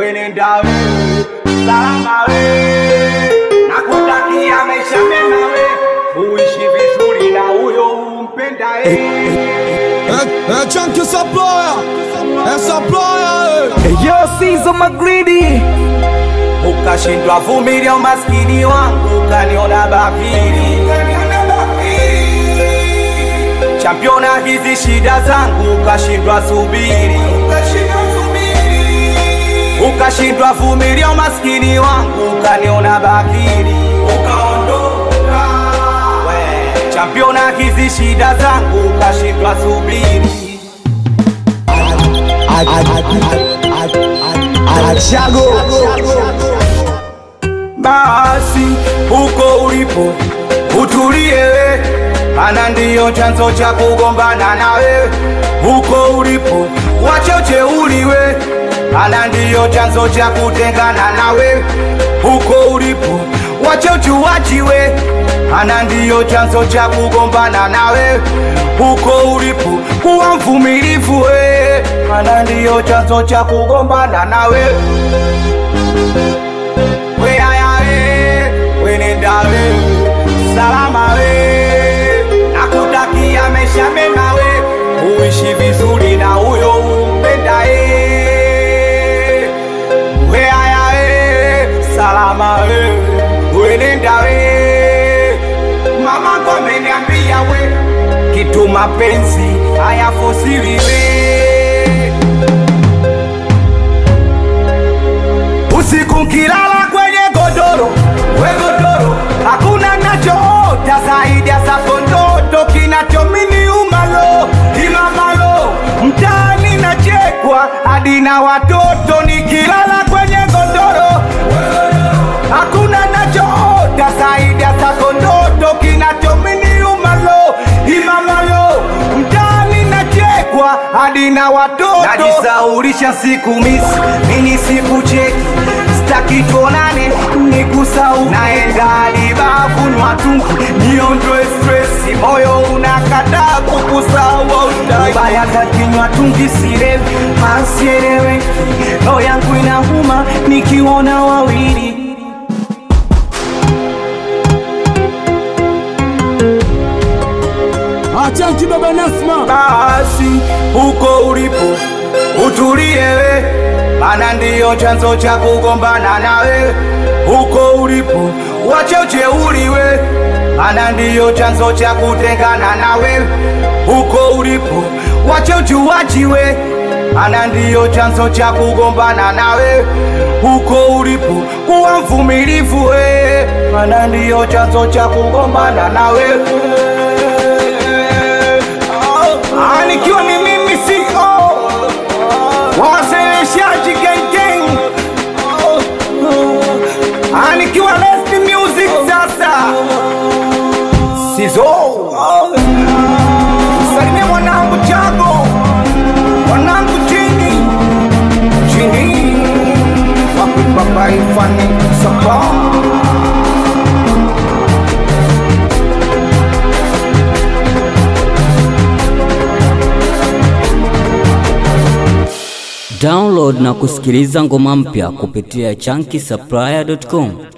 wenenda we salama we nakutakia maisha mema we uishi vizuri na huyo umpenda É Chunky Supplier, é Supplier, Yo, Sizo Magridi, ukashindwa vumilia umaskini wangu, ukaniona bakili championa hizi shida zangu, ukashindwa subiri, ukashindwa vumilia umaskini wangu, ukaniona bakili We, championa hizi shida zangu, ukashindwa subiri basi huko ulipo utulie we, ana ndiyo chanzo cha kugombana na wewe. Huko ulipo wache ujeuri we, ana ndiyo chanzo cha kutengana na wewe. Huko ulipo wache ujuaji we, ana ndiyo chanzo cha kugombana na wewe. Huko ulipo kuwa mvumilivu we, ana ndiyo chanzo cha kugombana na wewe we aya we we nenda we salama we nakutakia maisha mema we uishi vizuri na huyo umpenda e we aya we salama we we nenda we mama kwa ameniambia we kitu mapenzi hayafosiri we usiku nkilala kwenye godoro we godoro hakuna nachoota zaidi ya zako ndoto kinachomini umalo imamalo mtaani nachekwa hadi na watoto nikilala kwenye godoro hakuna nachoota zaidi ya zako ndoto kinachomini umalo imamalo mtaani nachekwa hadi na watoto najisaulisha siku misi mini siku cheki staki tuonane nikusau naenda libavu nwatungu niondoe stresi moyo unakataa kukusau ubaya kakinywa tungi sirewi hasieleweki roho yangu inauma nikiona wawili a Chunky Baba Nasma, basi huko ulipo utulie we, mana ndiyo chanzo cha kugombana na wewe. Huko ulipo wache ujeuri we, mana ndiyo chanzo cha kutengana na wewe. Huko ulipo wache ujuaji we, mana ndiyo chanzo cha kugombana na wewe. Huko ulipo kuwa mvumilivu we, mana ndiyo chanzo cha kugombana na wewe. Ah, nikiwa ni mimi CEO wawasilishaaji gengeng Ah, nikiwa Lest Music sasa Sizo Salimia mwanangu Chago mwanangu Chini Chini Wakubaba ifani Sapa Download na kusikiliza ngoma mpya kupitia chunky supplier.com.